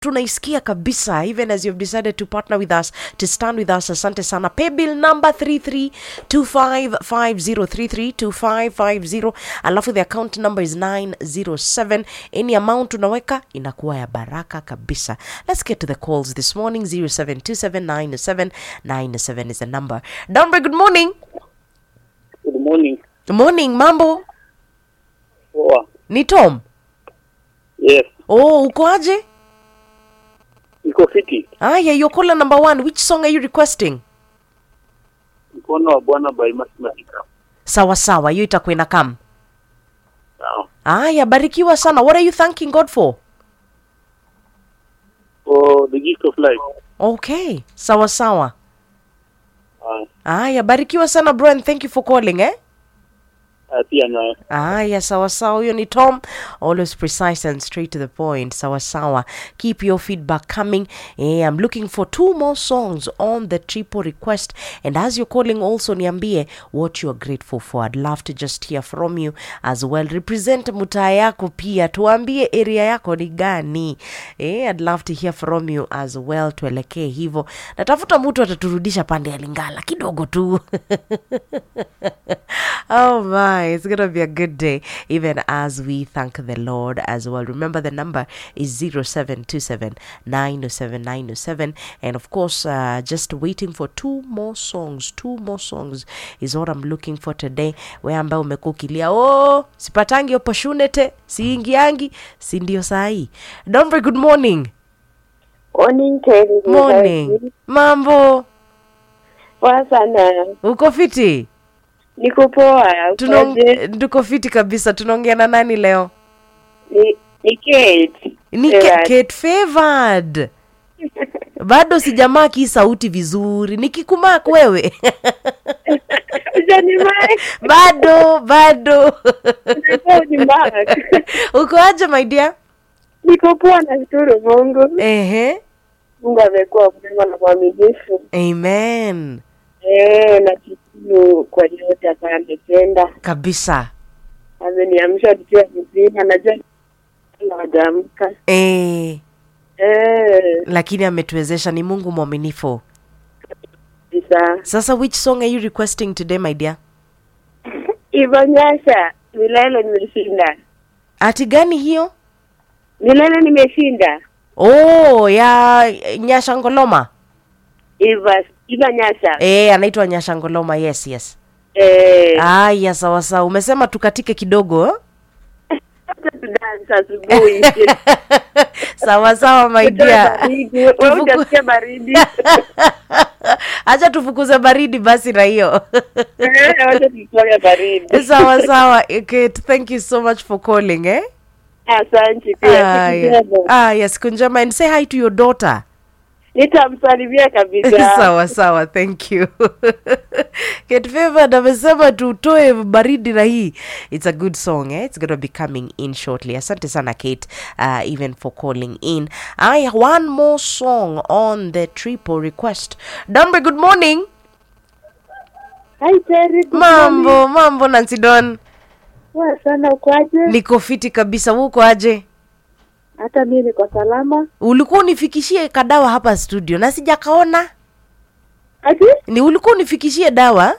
tunaisikia kabisa even as you've decided to partner with us to stand with us asante sana paybill number 332550332550 alafu the account number is 907 any amount unaweka inakuwa ya baraka kabisa let's get to the calls this morning 07279797 is the number Dombe, good morning Good morning. morning mambo Poa. ni tom Yes. oh uko aje Niko fiti. aya your caller number one which song are you requesting Mkono wa Bwana by Mathematica. sawa sawa hiyo itakuwa ina kam Sawa. aya barikiwa sana what are you thanking god for For the gift of life. okay sawa sawa Uh, aya barikiwa sana bro and thank you for calling eh uh, pia na aya sawa sawa huyo ni tom always precise and straight to the point sawa sawa keep your feedback coming eh, i'm looking for two more songs on the triple request and as you're calling also niambie what you're grateful for i'd love to just hear from you as well represent mutaa yako pia tuambie area yako ni gani eh, i'd love to hear from you as well tuelekee hivyo natafuta mtu ataturudisha pande ya lingala kidogo tu oh my, it's gonna be a good day, even as we thank the Lord as well. Remember, the number is 0727 907 907. And of course, uh, just waiting for two more songs. Two more songs is what I'm looking for today. We ambaye umekuwa ukilia oh, sipatangi opportunity, siingiangi, si ndio sahi. Dombre, good morning. Morning, Terry. Morning. Mambo, Poa sana. uko fiti? Niko poa. Tunong- Ukoje? tuko fiti kabisa. Tunaongea na nani leo? Ni ni Kate. ni Yeah. Kate Kate favored bado sijamaki hii sauti vizuri nikikumak wewe Ujanimai. bado bado Unafaa unimark. uko aje my dear Niko poa na shukuru Mungu. ehe Mungu amekuwa mwema na mwaminifu. amen Eh, na shukuru kwa yote ambayo ametenda. kabisa Ameniamsha nikiwa mzima. Najua hawajaamka. e, Eh, lakini ametuwezesha ni mungu mwaminifu kabisa. sasa which song are you requesting today my dear Ivonyasha milele nimeshinda. ati gani hiyo Milele nimeshinda. oh ya nyashangoloma Iva Ivanyasha. e, anaitwa nyashangoloma yes yes Eh, aya sawa sawa umesema tukatike kidogo eh? hata tudansa asubuhi. sawa sawa my dear Baridi. Wewe Tufuku- hujasikia baridi. acha tufukuze baridi basi na hiyo Eh, wacha tutoke baridi. sawa sawa Kate, thank you so much for calling eh? Asante pia. Aya. siku njema. Aya, siku njema and say hi to your daughter Nitamsalimia kabisa. sawa sawa thank you Kate Favored amesema tutoe baridi na hii it's a good song eh? it's gonna be coming in shortly asante sana Kate uh, even for calling in aya one more song on the triple request Dambe good morning Hi Terry. good morning. mambo mambo Nancy Don Poa sana ukwaje? niko fiti kabisa huko aje Hata mimi niko salama. ulikuwa unifikishie kadawa hapa studio na sijakaona Ati? ni ulikuwa unifikishie dawa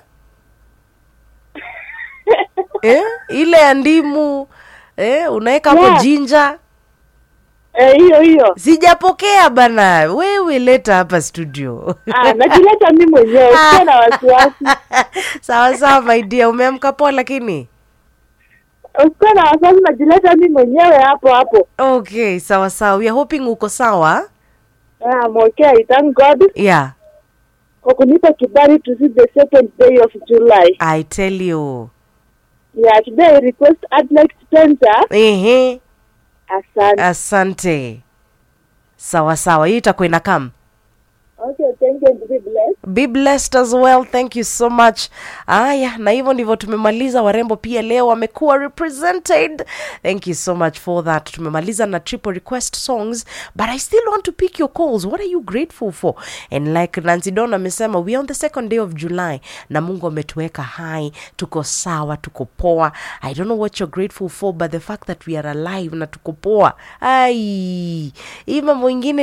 eh? ile ya ndimu eh? unaweka hapo Yeah. jinja Eh, hiyo hiyo. sijapokea bana wewe leta hapa studio Ah, najileta mimi mwenyewe. Usiwe na wasiwasi. sawa sawa my dear umeamka poa lakini Usiwe na wasiwasi, najileta mimi mwenyewe hapo hapo. okay sawa sawa we are hoping uko sawa Ah, I'm okay. Thank God yeah kwa kunipa kibali to see the second day of July. i tell you Yeah, today I request Adelaide Spencer. ehe Asante. asante sawa sawa hiyo itakuwa inakam Okay, thank you and be blessed. be blessed as well thank you so much aya na hivyo ndivyo tumemaliza warembo pia leo wamekuwa represented thank you so much for that tumemaliza na triple request songs but i still want to pick your calls what are you grateful for and like nancy don amesema we are on the second day of july na mungu ametuweka hai tuko sawa tuko poa i don't know what you're grateful for but the fact that we are alive na tuko poa ai hii mambo ingine